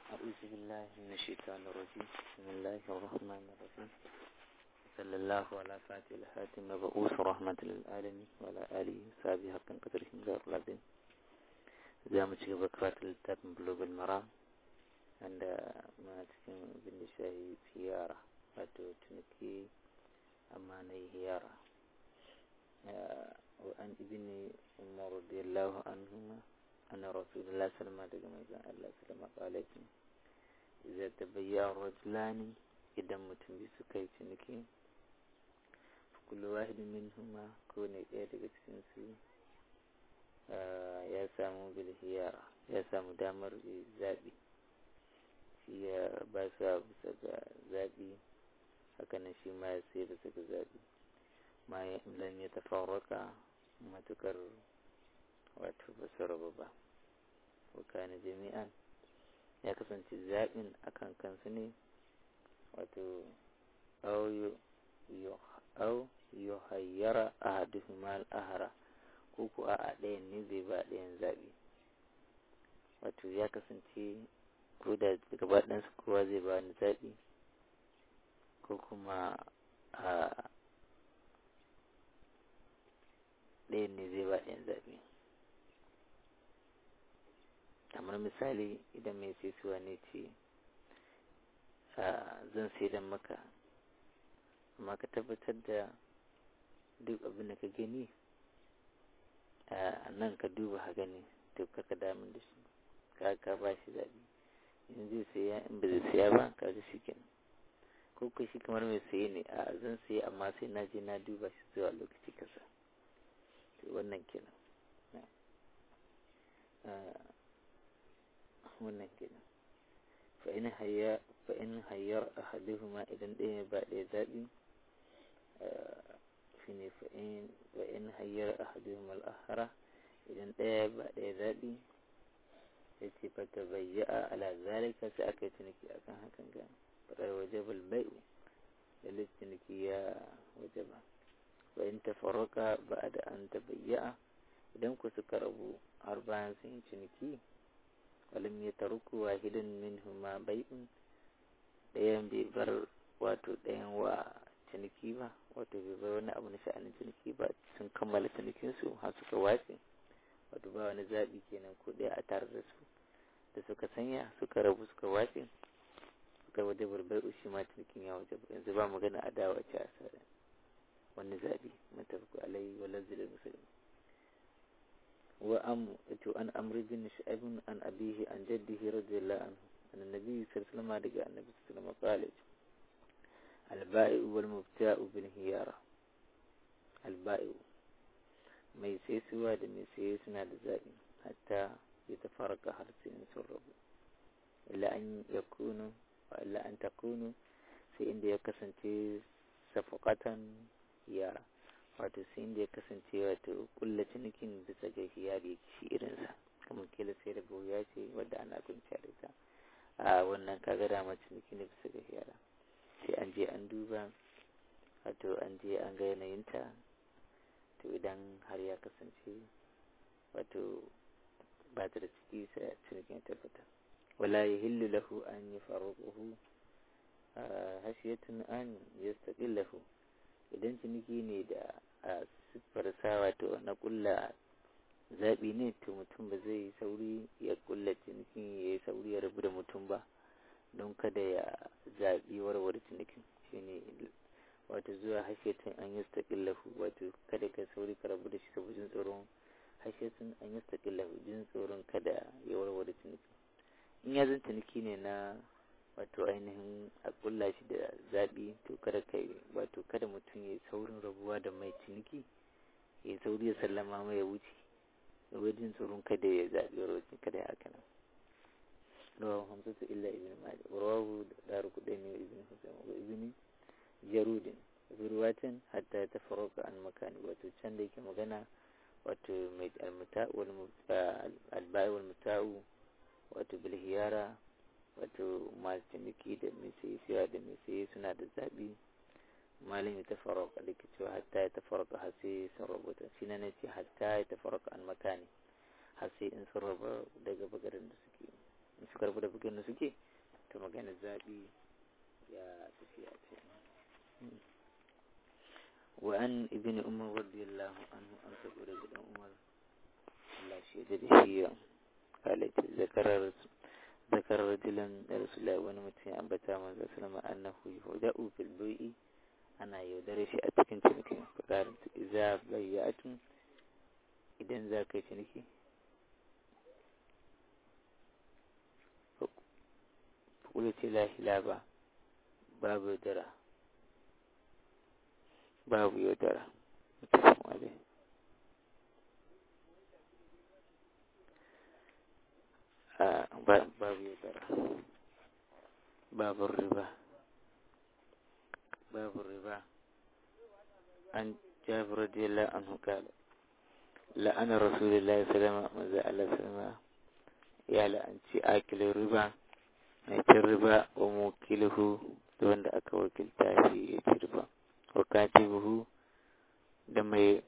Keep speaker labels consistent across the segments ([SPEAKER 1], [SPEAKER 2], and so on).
[SPEAKER 1] أعوذ بالله من الشيطان الرجيم بسم الله الرحمن الرحيم صلى الله على فاتح الحاتم مبعوث رحمة للعالمين وعلى آله وصحبه حق قدره غير العظيم za mu ci gaba karatu littafin global mara wanda muna cikin bin da shahi ziyara wato tuniki amma na hiyara wa an ibini umar radiyallahu anhuma anna rasulullah sallallahu daga manzon Allah sallallahu alaihi wasallam idza tabayya rajulani idan mutum bi suka yi ciniki kullu wahidin minhuma ko ne ɗaya daga cikin su ya samu bilhiyara ya samu damar zaɓi shi ya ba su bisa ga zaɓi hakanan shi ma ya sai bisa ga zaɓi ma ya lam ya tafarraka matukar wato ba su rabu ba wakana jami'an ya kasance zaɓin akan kansu ne wato au yuhayyara ahaduhuma al-ahara ko ko a ɗayan ne zai ba ɗayan zaɓi wato ya kasance ko da gaba ɗansu kowa zai ba wani zaɓi ko kuma a ɗayan ne zai ba ɗayan zaɓi kamar misali idan mai sai suwa ne ce zan sai don maka amma ka tabbatar da duk abin da ka gani nan ka duba ha gani to kaka damun da shi ka ka ba shi zaɓi in zai saya in ba zai saya ba ka ga shi kenan ko ko shi kamar mai saye ne a zan saye amma sai na je na duba shi zuwa lokaci kasa to wannan kenan wannan kenan fa in hayya fa in hayyar ahaduhuma idan ɗaya ba ɗaya zaɓi shine fa in hayyar ahaduhum al-akhara idan ɗaya ba ɗaya zaɓi ya ce fa ta bayya'a ala zalika sai aka yi tuniki akan hakan ga fadar wajabal bai'u da tuniki ya wajaba fa in tafarraka ba'da an tabayya'a idan ku suka rabu har bayan sun yi ciniki walam ya taruku wahidan minhuma bai'un ɗayan bai bar wato ɗayan wa ciniki ba wato bai bar wani abu na sha'anin ciniki ba sun kammala cinikinsu har suka wace wato ba wani zaɓi kenan ko ɗaya a tare da su da suka sanya suka rabu suka wace suka waje barbar shi ma cinikin ya waje yanzu ba magana a dawa ce a sare wani zaɓi matafiku alayhi wa lazzilin musulmi wa am to an amri bin shu'aib an abihi an jaddihi radiyallahu anhu an annabi sallallahu alaihi wasallam daga annabi sallallahu alaihi wasallam البائع والمبتاع بالهيارة البائع mai sai suwa da mai sai suna da zaɓi hatta ya tafarka har sai in sun rabu illa an ya kunu illa an ta kunu sai inda ya kasance safakatan yara wato sai inda ya kasance wato kulla cinikin bisa ga hiyari shi irinsa kamar kila sai da ya ce wadda ana kunciya da ita a wannan kaga dama ciniki ne bisa ga hiyara sai an je an duba wato an je an ga yanayinta to idan har ya kasance wato ba ta da ciki sai a cinikin tabbata wala ya hillu lahu an yi faruƙuhu hashiyatun an ya lahu idan ciniki ne da a siffarsa wato na ƙulla zaɓi ne to mutum ba zai yi sauri ya ƙulla cinikin ya yi sauri ya rabu da mutum ba don kada ya zaɓi warware cinikin shine wato zuwa hashetun an yi staƙillahu wato kada ka sauri ka rabu da shi saboda jin tsoron hashetun an yi staƙillahu jin tsoron kada ya warware cinikin in ya zan ciniki ne na wato ainihin a ƙulla shi da zaɓi to kada ka wato kada mutum ya yi saurin rabuwa da mai ciniki ya sauri ya sallama mai ya wuce wajen tsoron kada ya zaɓi warware kada ya haka nan رواه خمسة إلا ابن ماجه ورواه دار قدين وابن حسين وابن جرود في رواية حتى يتفرق عن مكان وتشان ديك مغنى وتو المتاع والباء والمتاع وتو بالهيارة وتو ما تنكي da mai sai siya da mai sai suna da zaɓi malin ya tafarraka da cewa hatta ya tafarraka har sai sun rubuta shi na ce hatta ya tafarraka an makani har sai in sun raba daga bagarin da suke suka rabu da bugan da suke ta magana zaɓi ya tafiya ce wa an ibn umar radiyallahu anhu an sabo daga dan umar Allah shi da shi ya halatta zakarar ذكر رجلا رسول الله wani mutum ya ambata manzo sallama annahu yudau fil bai'i ana yaudare shi a cikin cinikin fakarin idza bayyatun idan za ka yi ciniki kula ce la hilaba babu yaudara babu yaudara mutum wale babu yaudara babu riba babu riba an jabir radiyallahu anhu kala la'ana rasulullahi salama maza Allah salama ya la'anci akilin riba mai cin riba wa mukilhu da wanda aka wakilta shi ya ci riba wa katibuhu da mai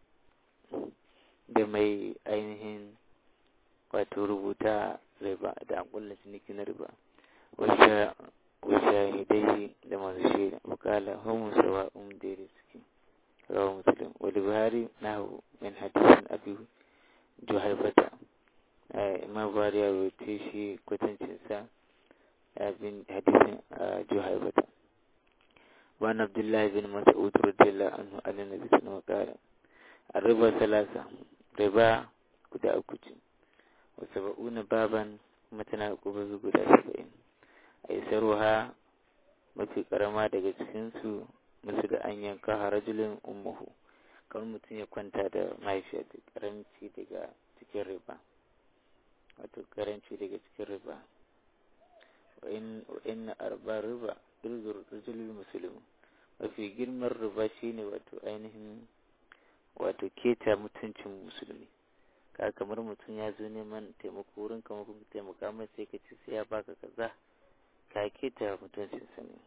[SPEAKER 1] da mai ainihin wato rubuta riba da an kulla ciniki na riba wa shahidai da masu shaida wakala homo sawa um daidai suke rawa musulun wani buhari na hu min hadisin abu juhaifata imam buhari ya rubuce shi kwatancinsa bin hadisin juhaifata وعن عبد الله بن مسعود رضي الله عنه عن النبي صلى الله عليه وسلم قال الربا ثلاثة ربا guda uku ce wasu ba'una baban matana gobe guda saba'in a isaruwa mafi karama daga cikinsu musu da an yanka harajulin ummuhu kamar mutum ya kwanta da mahaifiyar da karanci daga cikin riba wato karanci daga cikin riba wa in arba riba irzur rajulul musulmi mafi girman riba shine wato ainihin wato keta mutuncin musulmi ka kamar mutum ya zo neman taimako wurin kamar kuma taimaka mai sai ka ce sai ya baka kaza ka keta mutuncin sa ne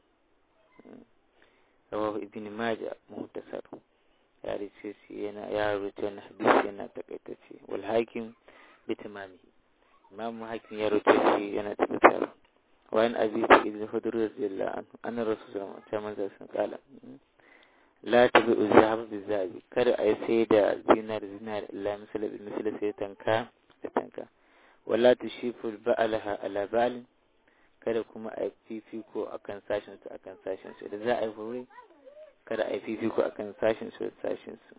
[SPEAKER 1] rawahu ibn majah muhtasar ya rice shi yana ya rubuta wannan hadisi yana takaitacce wal hakim bi tamamihi imam hakim ya rubuta shi yana tabbatar wa an abi sa'id al-khudri radiyallahu anhu anna rasulullah sallallahu alaihi wasallam qala la tabi uzahab bi zabi kada a sai da zinar zinar illa misal bil misal sai tanka da tanka wala tushifu ba'alaha ala ba'al kada kuma a fifiko akan sashin su akan sashin su da za a yi fure kada a yi fifiko akan sashin su da sashin su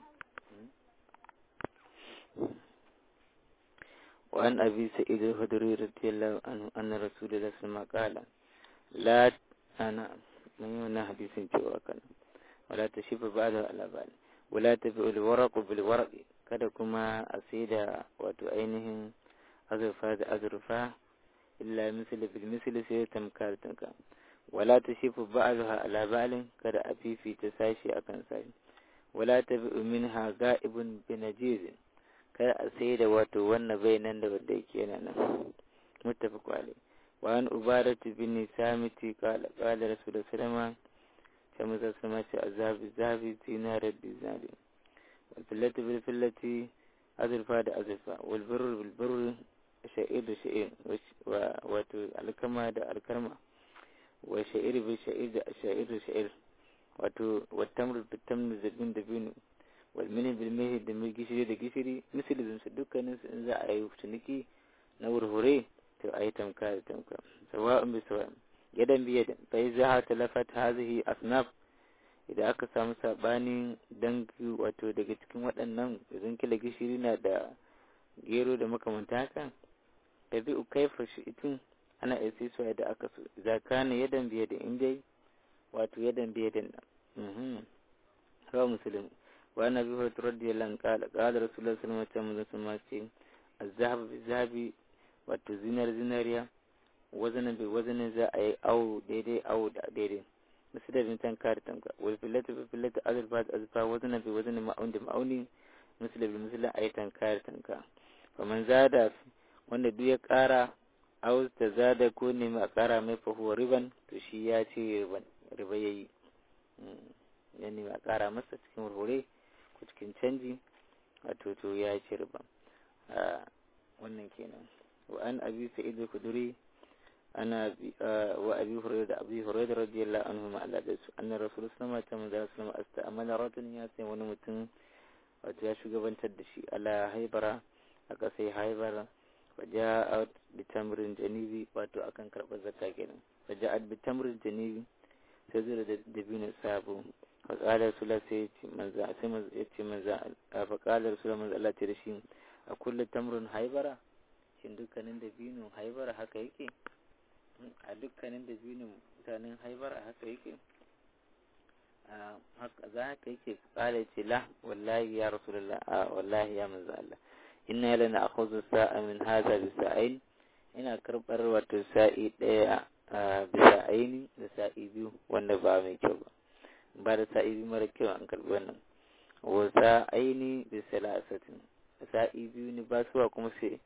[SPEAKER 1] وعن أبي سعيد الخدري رضي الله عنه أن رسول الله صلى الله عليه وسلم قال لا أنا من يونا حديث جوا كان ولا تشف بعضها على بعض ولا تبع الورق بالورق kada kuma a sai da wato ainihin azurfa da azurfa illa misali bil misali sai tamkar tanka wala ta shifu ba'alha ala ba'alin kada a fifita sashi akan sashi wala ta bi minha ga'ibun bi najizin kada a sai da wato wannan bai nan da wanda yake yana nan muttafaq alai wa an ubadatu bin samiti qala qala rasulullah sallallahu sai musa sama ce azabi zabi zinarar dinari wal fillati bil fillati azurfa da azurfa wal birr bil birr sha'ir da sha'ir wa wato alkama da alkarma wa sha'ir bil sha'ir da sha'ir da sha'ir wato wa tamr bil tamr da bin da bin wal mini bil mihi da mai gishiri da gishiri misalin su dukkanin su in za a yi ciniki na wurhure to a yi tamka da tamka sawa'un bi sawa'in yadan biyadan fa iza talafat hadhihi asnaf idan aka samu sabanin dangi wato daga cikin waɗannan idan kila gishiri na da gero da makamanta haka tabi ukaifa shi itin ana isi su da aka so idan kana yadan biyadan in dai wato yadan biyadan nan rawa muslim wa ana bi hurairu radiyallahu anhu qala qala rasulullahi sallallahu alaihi wasallam ce az-zahab bi-zahabi wato zinar zinariya wazanin bai wazanin za a yi awo daidai awo da daidai masu da bintan kare tanka wal fillata bai fillata azurfa da azurfa wazanin bai wazanin ma'auni da ma'auni masu da bai musulun a yi tankare tanka kamar zada wanda duk ya kara aus ta zada ko nemi a kara mai fahuwa riban to shi ya ce riba ya yi ya nemi a kara masa cikin wurwure ko cikin canji wato to ya ce riba wannan kenan وأن أبي سعيد الخدري ana wa abi hurairah da abi hurairah radiyallahu anhu ma Allah da su anna rasul sallallahu alaihi wasallam da sallallahu alaihi wasallam amana rajulun ya sai wani mutum wato ya shugabantar da shi ala haibara aka sai haibara faja'at bi tamrin janibi wato akan karɓar zakka kenan faja'at bi tamrin janibi sai zura da dabino sabo faƙalar sula sai manza sai manza ya ce manza a faƙalar sula manza Allah ce da shi a kulle tamrin haibara shin dukkanin dabino haibara haka yake a dukkanin dabino mutanen haibara haka yake za haka yake ƙala ce la wallahi ya rasulullah a wallahi ya manza Allah inna lana akhudhu sa'a min hadha bi sa'ain ina karɓar wato sa'i ɗaya bisa aini da sa'i biyu wanda ba mai kyau ba ba da sa'i biyu mara kyau an karɓi wannan wa sa'aini da salasatin sa'i biyu ne ba suwa kuma sai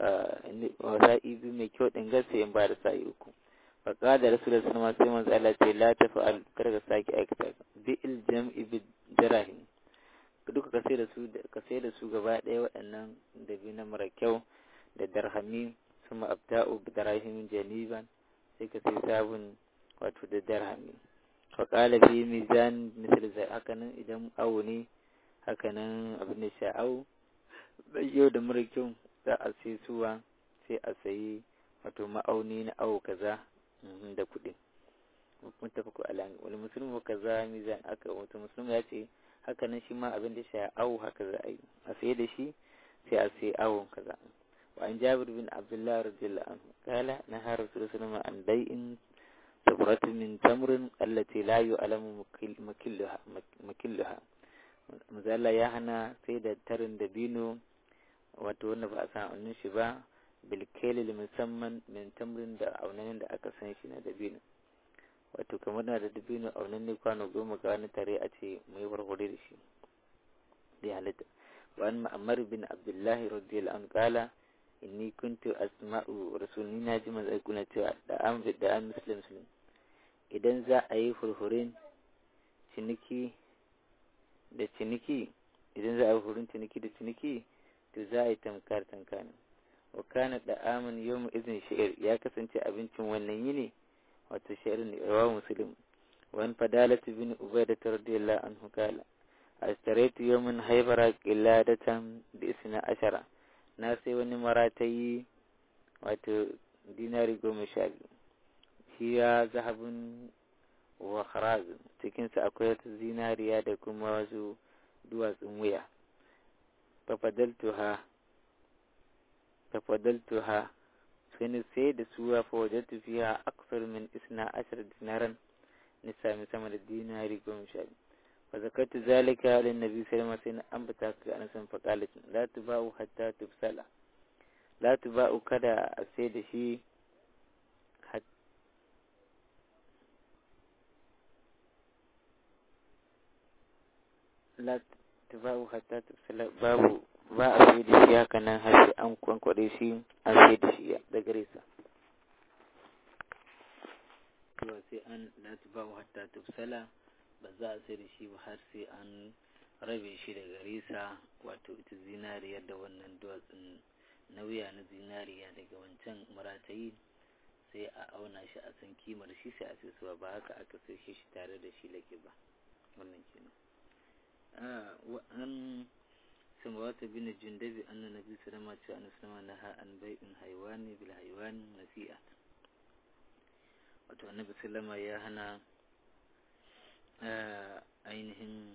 [SPEAKER 1] sa'i biyu mai kyau ɗin gasa in ba da sa'i uku fa qala rasulullah sallallahu alaihi wasallam sai manzo Allah ce la tafa'al kar ka saki aikata bi il jam'i bi dirahim duka ka sai da su ka sai da su gaba ɗaya waɗannan da biyu na mara kyau da darhami ثم أبدأ بدراهم جنيبا sai ka sai sabon wato da darhami faƙala fi mizan misal zai hakanan idan awo ne hakanan abin da sha'au yau da mara kyau za a sai suwa sai a sayi wato ma'auni na awo kaza da kuɗi mutafaku alami wani musulmi wa kaza mizan aka wato musulmi ya ce hakanan shi ma abin da sha'au haka za a yi a sayi da shi sai a sayi awon kaza وعن جابر بن عبد الله رضي الله عنه قال نهى رسول الله صلى الله عليه وسلم عن بيع صبرة من تمر التي لا يعلم مكلها مكلها مزالا يا هنا سيد ترن دبينو wato wanda ba a san aunin shi ba bilkeli musamman min tamrin da aunanin da aka san shi na dabino wato kamar na da dabino aunan ne kwano goma ga wani tare a ce mai warware da shi da halitta وعن مأمر بن عبد الله رضي الله عنه قال inni kuntu asma'u rasulni na ji manzo kuna cewa da an da an muslim muslim idan za a yi furfurin ciniki da ciniki idan za a yi furfurin ciniki da ciniki to za a yi tamkar tankani wa kana da amin yau izin sha'ir ya kasance abincin wannan yini wato sha'ir ne rawa muslim wani fadalatu bin ubaida radiyallahu anhu kala astaraitu yawmin haibara qiladatan bi isna ashara na sai wani maratayi wato dinari goma sha biyu shi ya zahabin wa kharazin cikinsa akwai wata zinariya da kuma wasu duwatsun wuya tafadaltuha sai ni sai da suwa fa wajattu fiha aksar min isna ashar dinaran ni sami sama da dinari goma sha biyu فذكرت ذلك للنبي صلى الله عليه وسلم أن بتاك أنس فقالت لا تباع حتى تبسل لا تباع كذا السيد شيء حتى لا تباع حتى تبسل باب ba a sai da shi haka nan har sai an kwankwaɗe shi an sai da shi da gare sa sai an la tubahu hatta tubsala ba za a sai da shi ba har sai an rabe shi da gare sa wato ita zinariya da wannan duwatsun nauya na zinariya daga wancan maratayi sai a auna shi a san kimar shi sai a sai suwa ba haka aka sai shi tare da shi lake ba wannan kenan an samawata bin jundabi anna nabi sallama ce an sallama naha an bai'in haiwani bil haiwani nasi'a wato annabi sallama ya hana ainihin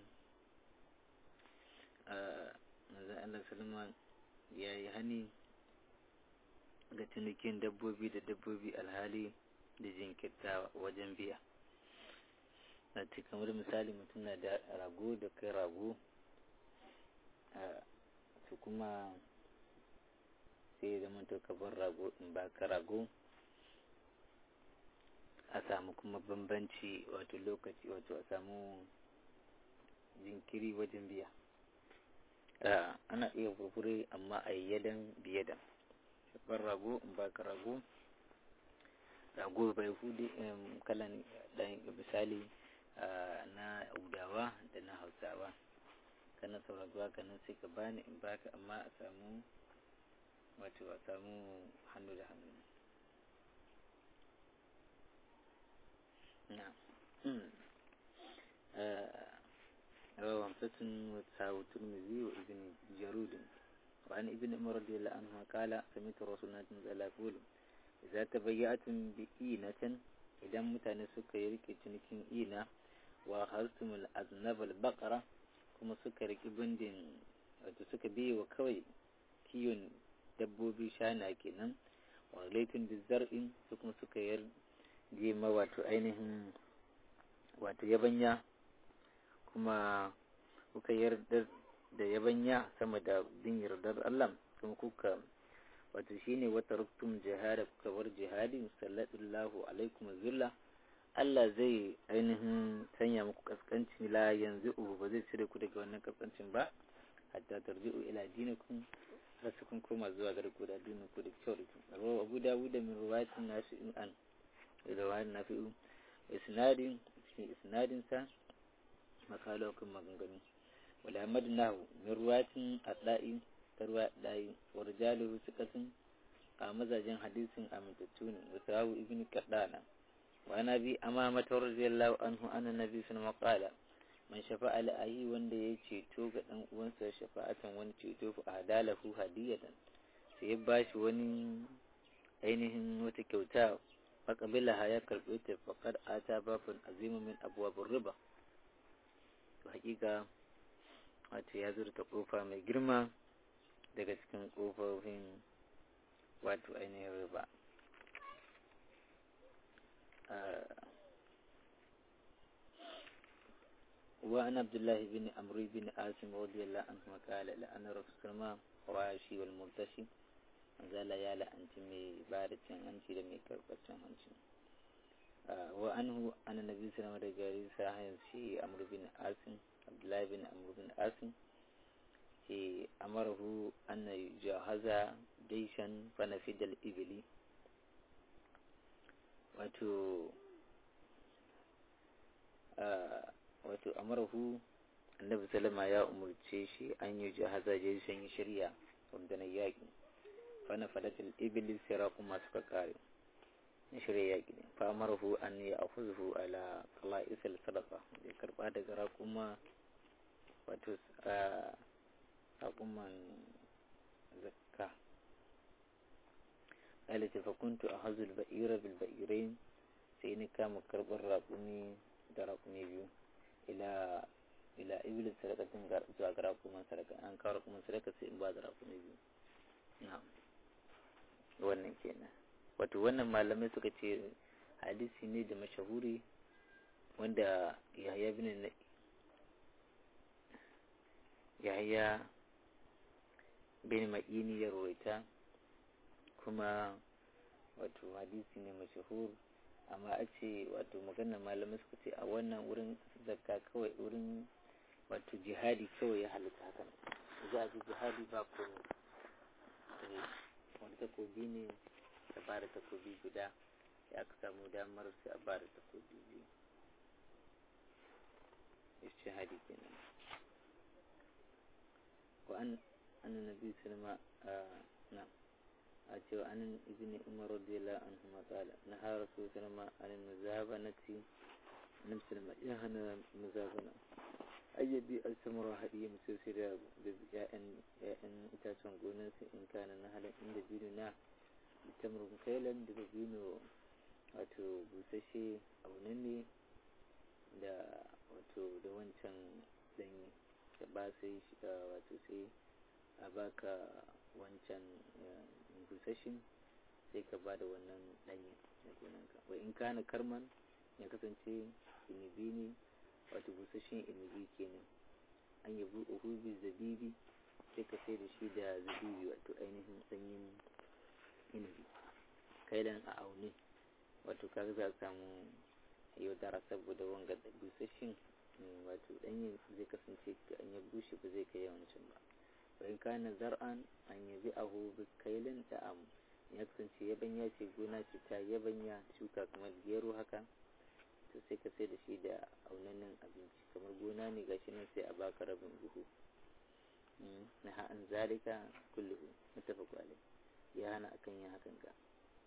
[SPEAKER 1] manzan Allah salama ya yi hani ga cinikin dabbobi da dabbobi alhali da jinkirta wajen biya na ce kamar misali mutum na da rago da kai rago su kuma sai ya zama to kabar rago in ba ka rago a samu kuma bambanci wato lokaci wato a samu jinkiri wajen biya ana iya furfure amma a yadan biyadan shafar rago in ba ka rago rago bai hudu kalan dan misali na udawa da na hausawa kana sauraruwa kanan sai ka bani in baka amma a samu wato a samu hannu da hannu رواه خمسة وتسعة الترمذي وابن جرود وعن ابن عمر رضي الله عنه قال سمعت رسول الله صلى الله عليه وسلم إذا تبيعتم بإينة إذا متى suka yi rike cinikin ina wa harsumul aznabal baqara kuma suka riki bindin wato suka biye wa kawai kiwon dabbobi shana kenan wa laifin bizar'in su kuma suka yarje ma wato ainihin wato yabanya kuma kuka yarda da yabanya sama da bin yardar Allah kuma kuka wato shine wata ruktum jihada kuka bar jihadi sallallahu alaikum zulla Allah zai ainihin sanya muku kaskanci la yanzu ubu ba zai cire ku daga wannan kaskancin ba hatta tarji'u ila dinikum har su kun koma zuwa ga ku da addinin ku da kyau da kyau rawa Abu Dawud min riwayatin nafi'in an riwayatin nafi'u isnadin cikin isnadin sa makalo kan maganganu wala Ahmad nahu min riwayatin adai tarwa adai wa rijaluhu siqatin a mazajen hadisin amintattu ne wa sahabu ibn Qadana وعن أبي أمامة رضي الله عنه أن النبي صلى الله عليه وسلم قال من شفاء لأهي wanda ya ceto ga ɗan uwansa shafa'atan wani ceto fa adalahu hadiyatan sai ya bashi wani ainihin wata kyauta faqabilaha ya karbe ta faqad ata babun azimu min abwabur riba to hakika wato ya zurta kofa mai girma daga cikin kofofin wato ainihin riba وعن عبد الله بن عمرو بن عاصم رضي الله عنه قال لأن رسول الله واشي والمرتشي زال يا لأنت مي بارد أنت لم يكربت أنت وعنه أن النبي صلى الله عليه وسلم ساهم في عمرو بن عاصم عبد الله بن عمرو بن عاصم أمره أن يجهز جيشا فنفد الإبل wato wato amarahu annabi salama ya umarce shi an yi jahaza jeshen yi shirya rundunar yaƙi fana falatul iblis sira kuma suka kare na shirya yaƙi ne fa amarahu an yi a huzhu ala kala isal sadaka ya karba daga rakuma wato rakuman zakka قال فكنت أخذ البئير بالبئيرين سيني كام كربر راقوني دراقوني بيو إلى إلى إبل سرقة زواج راقوما سرقة أن كارقوما سرقة سين بعد راقوني بيو نعم wannan kenan wato wannan malamai suka ce hadisi ne da mashahuri wanda yahya bin yahya bin ma'ini ya rawaita kuma wato hadisi ne mashahur amma a ce wato maganar malamai suka ce a wannan wurin zakka kawai wurin wato jihadi kawai ya halitta hakan za a ji jihadi ba komai wani takobi ne da ba da takobi guda ya aka samu damar sai a ba da takobi biyu jihadi kenan wa an annabi sallama na a cewa anan ibn umar radiyallahu anhu ma qala naha rasul sallama an muzabanati nan sallama ya hana muzabana ayyabi al-samara hadiya musai da ya'yan ya'yan itacen gonar su in kana na halin inda binu na tamrun kailan da binu wato busashe abu nan ne da wato da wancan danyi da ba sai wato sai a baka wancan busashin sai ka ba da wannan ɗanye na gonanka wa in kana karman ya kasance inibi ne wato busashin inibi kenan an yabi uhubi zabibi sai ka sai da shi da zabibi wato ainihin sanyin inibi kailan a aune wato kaga za a samu yaudara saboda wanga da busashin wato ɗanye zai kasance an ya bushe ba zai kai yawancin ba in kana zar'an an yabi ahu bi kailin da am ya kasance yabanya ce gona ce ta yabanya shuka kamar gero haka to sai ka sai da shi da aunanin abinci kamar gona ne gashi nan sai a baka rabin buhu na ha'an zalika kulluhu mutafaqu alai ya hana akan yin hakan ga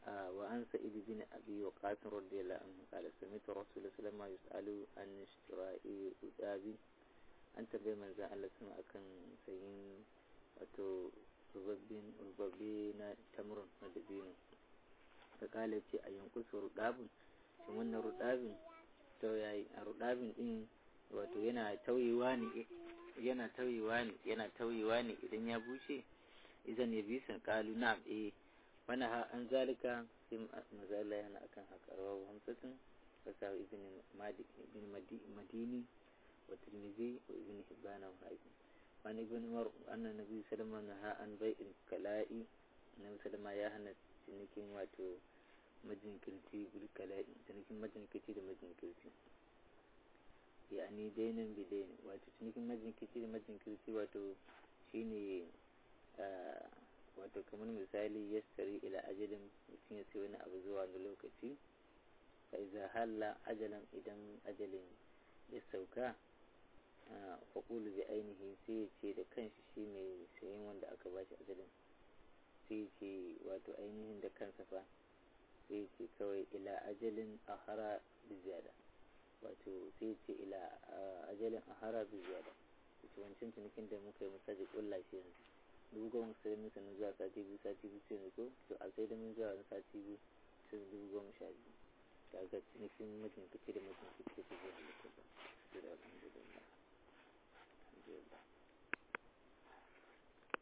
[SPEAKER 1] وعن سعيد بن أبي وقاص رضي الله عنه قال سمعت رسول الله صلى الله عليه وسلم يسأل عن اشتراء رجاب أنت بمن زال الله سمع كان سين wato rubabbe na tamurin na dabino ta kala ce a yankusa rudabin shi wannan rudabin to yayi a rudabin din wato yana tauyewa ne yana tauyewa ne yana tauyewa ne idan ya bushe idan ya bi san kalu na eh mana ha an zalika sai mazala yana akan haka rawa hamsatin fasa ibn madini wa tirmidhi wa ibn hibban wa hakim wani ibn umar annan nabi sallallahu alaihi wasallam an bai'in kala'i nabi sallallahu ya hana cinikin wato majinkirci bil kala'i cinikin majinkirci da majinkirci yani dainin bi dainin wato cinikin majinkirci da majinkirci wato shine wato kamar misali yastari ila ajalin mutum ya sai wani abu zuwa wani lokaci fa iza halla ajalan idan ajalin ya sauka faƙulu bi ainihi sai ya ce da kanshi shi mai sayin wanda aka ba shi ajalin sai ya ce wato ainihin da kansa fa sai ya ce kawai ila ajalin ahara bi ziyada wato sai ya ce ila ajalin ahara bi ziyada wato wancan cinikin da muka yi masaji ƙulla shi yanzu dubu goma sai mun sanin zuwa sati biyu sati biyu sai ko to a sai da mun zuwa wani sati biyu sai dubu goma sha biyu kaga cinikin mutum kace da mutum kace da zai halitta ba sai da alhamdulillah alhamdulillah